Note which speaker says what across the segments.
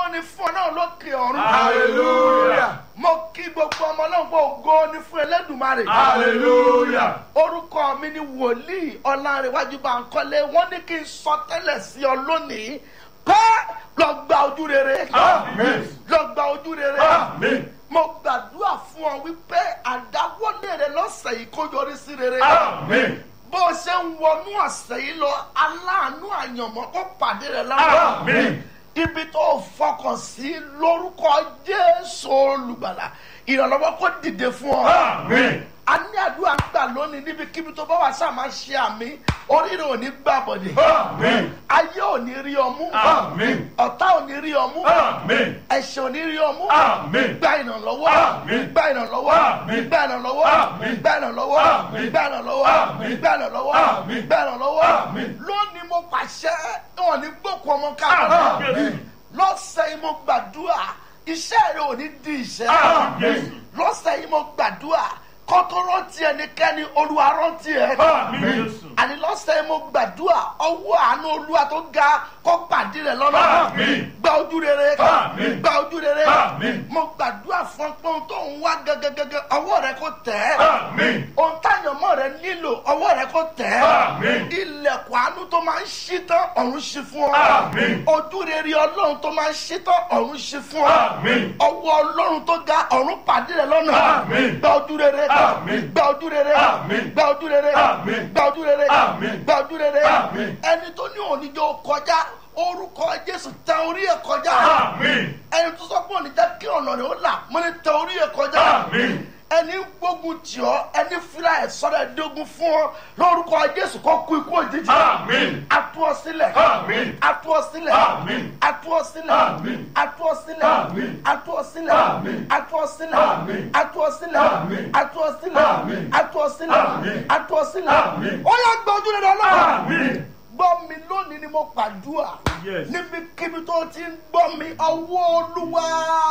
Speaker 1: ni fún ọ náà lókè ọ̀run.
Speaker 2: Hallelujah.
Speaker 1: mo kí gbogbo ọmọ náà pé ògo ni fún Ẹlẹ́dùmarè.
Speaker 2: Hallelujah.
Speaker 1: orúkọ mi ni wòlíì ọlárẹ̀wájú Bánkọ́lé wọ́n ní kí n sọ tẹ́lẹ̀ sí ọ lónìí pé lọ gba ojú rere.
Speaker 2: Amen.
Speaker 1: lọ gba ojú rere.
Speaker 2: Amen.
Speaker 1: mo gbàdúrà fún ọ wípé àdáwọ́lé rẹ lọ́sẹ̀ yìí kó yọrí sí rere.
Speaker 2: Amen.
Speaker 1: bó o ṣe ń wọnú ọ̀sẹ̀ yìí lọ aláàánú àyànmọ́ kó pàdé rẹ lára.
Speaker 2: Amen.
Speaker 1: ibi tó o fọkàn sí lórúkọ Jésù olùgbàlà ìrànlọ́wọ́ kó dìde fún ọ.
Speaker 2: Amen.
Speaker 1: a ní àdúrà ń gbà lónìí níbikíbi tó bá wà sáà máa ṣe àmì oríire ò ní gbà bọ̀dẹ̀.
Speaker 2: Amen.
Speaker 1: ayé ò ní rí ọmú.
Speaker 2: Amen.
Speaker 1: ọ̀tá ò ní rí ọmú.
Speaker 2: Amen.
Speaker 1: ẹ̀ṣẹ̀ ò ní rí ọmú.
Speaker 2: Amen.
Speaker 1: gba ìrànlọ́wọ́.
Speaker 2: Àmín.
Speaker 1: gba ìrànlọ́wọ́.
Speaker 2: Àmín.
Speaker 1: gba ìrànlọ́wọ́.
Speaker 2: Àmín.
Speaker 1: gba ìrànlọ́wọ́.
Speaker 2: Àmín.
Speaker 1: gba ìrànlọ́wọ́.
Speaker 2: Àmín.
Speaker 1: gba ìrànlọ́wọ́.
Speaker 2: Àmín.
Speaker 1: gba ìrànlọ́wọ́.
Speaker 2: Àmín.
Speaker 1: lónìí mo pàṣẹ wọn ní gbókun ọmọ káàkiri.
Speaker 2: Amen.
Speaker 1: lọ́sẹ̀ yìí mo gbàdúrà iṣẹ́ rẹ ò ní di ìṣẹ́.
Speaker 2: Àmín.
Speaker 1: lọ́sẹ̀ yìí mo gbàdúrà kọ́tọ́rọ́ ti ẹnikẹ́ni olúwa rántí ẹ.
Speaker 2: Amen.
Speaker 1: àní lọ́sẹ̀ yìí mo gbàdúrà ọwọ́ àánú olúwa tó ga kó pàdé rẹ lọ́nà.
Speaker 2: Àmín.
Speaker 1: gba ojú rere.
Speaker 2: Àmín.
Speaker 1: gba ojú rere.
Speaker 2: Àmín.
Speaker 1: mo gbàdúrà fún pọ́n tó ń wá gẹ́gẹ́gẹ́gẹ́ ọwọ́ rẹ kó tẹ̀ ẹ́.
Speaker 2: Amen.
Speaker 1: ohun táyọ̀mọ́ rẹ nílò ọwọ́ rẹ kó tẹ̀ ẹ́.
Speaker 2: Àmín.
Speaker 1: ilẹ̀kùn àánú tó máa ń ṣí tán ọ̀run ṣí fún ọ.
Speaker 2: Àmín.
Speaker 1: ojú rere ọlọ́run tó máa ń ṣí tán ọ̀run ṣí fún ọ.
Speaker 2: Àmín.
Speaker 1: ọwọ́ ọlọ́run tó ga ọ̀run pàdé rẹ lọ́nà.
Speaker 2: Àmín.
Speaker 1: gba ojú rere.
Speaker 2: Àmín.
Speaker 1: gba ojú rere.
Speaker 2: Àmín.
Speaker 1: gba ojú rere.
Speaker 2: Àmín.
Speaker 1: gba ojú rere.
Speaker 2: Àmín.
Speaker 1: gba ojú rere.
Speaker 2: Àmín.
Speaker 1: ẹni tó ní oníjó kọjá orúkọ jésù tẹ orí ẹ kọjá.
Speaker 2: Amen.
Speaker 1: ẹni tó sọ pé òní jẹ́ kí ọ̀nà rẹ̀ ó là mo ní tẹ orí ẹ kọjá
Speaker 2: Amen.
Speaker 1: ẹni ń gbógun tì ọ́ ẹni fira ẹ̀ sọ́dọ̀ ẹ̀dógún fún ọ lórúkọ jésù kó kú ikú òjijì.
Speaker 2: Amen.
Speaker 1: atú ọ sílẹ̀.
Speaker 2: Amen.
Speaker 1: atú ọ sílẹ̀.
Speaker 2: Amen.
Speaker 1: atú ọ sílẹ̀.
Speaker 2: Amen.
Speaker 1: atú ọ sílẹ̀.
Speaker 2: Amen.
Speaker 1: atú ọ sílẹ̀.
Speaker 2: Amen.
Speaker 1: atú ọ sílẹ̀.
Speaker 2: Amen.
Speaker 1: atú ọ sílẹ̀.
Speaker 2: Amen.
Speaker 1: atú ọ sílẹ̀.
Speaker 2: Amen.
Speaker 1: atú ọ sílẹ̀.
Speaker 2: Amen.
Speaker 1: atú ọ sílẹ̀.
Speaker 2: Amen.
Speaker 1: ó yá gbọ́ ojú rẹ̀ lọ́wọ́
Speaker 2: Amen.
Speaker 1: gbọ́ mi lónìí ni mo pàdúrà
Speaker 2: Yes.
Speaker 1: níbikíbi tó ti ń gbọ́ mi ọwọ́ olúwa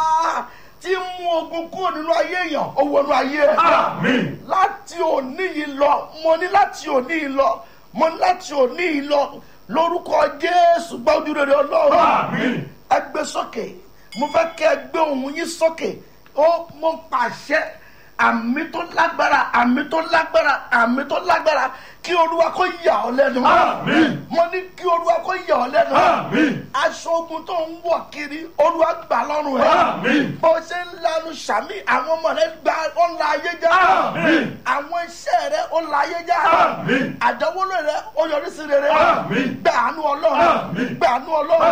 Speaker 1: tí ń mú ogun kúrò nínú ayé èèyàn ó wọnú ayé ẹ̀
Speaker 2: Amen.
Speaker 1: láti òní yìí lọ mo ní láti òní yìí lọ mo ní láti òní yìí lọ lórúkọ jésù gbọ́ ojú rere ọlọ́run
Speaker 2: Amen.
Speaker 1: ẹ gbé sókè mo fẹ́ kẹ́ ẹ gbé ohùn yín sókè ó mo pàṣẹ àmì tó lágbára àmì tó lágbára àmì tó lágbára kí olúwa kó yà ọ́ lẹ́nu.
Speaker 2: Àmín.
Speaker 1: mo ní kí olúwa kó yà ọ́ lẹ́nu.
Speaker 2: Àmín.
Speaker 1: aṣọ ogun tó ń wọ̀ kiri olúwa gbà lọ́rùn ẹ̀.
Speaker 2: Àmín.
Speaker 1: bó ṣe ń lanu sàmì àwọn ọmọ rẹ gba ó la ayé já.
Speaker 2: Àmín.
Speaker 1: àwọn iṣẹ́ rẹ ó la ayé já.
Speaker 2: Àmín.
Speaker 1: àdánwòlò rẹ ó yọrí sí rere.
Speaker 2: Àmín.
Speaker 1: gbà àánú ọlọ́run.
Speaker 2: Àmín.
Speaker 1: gbà àánú ọlọ́run.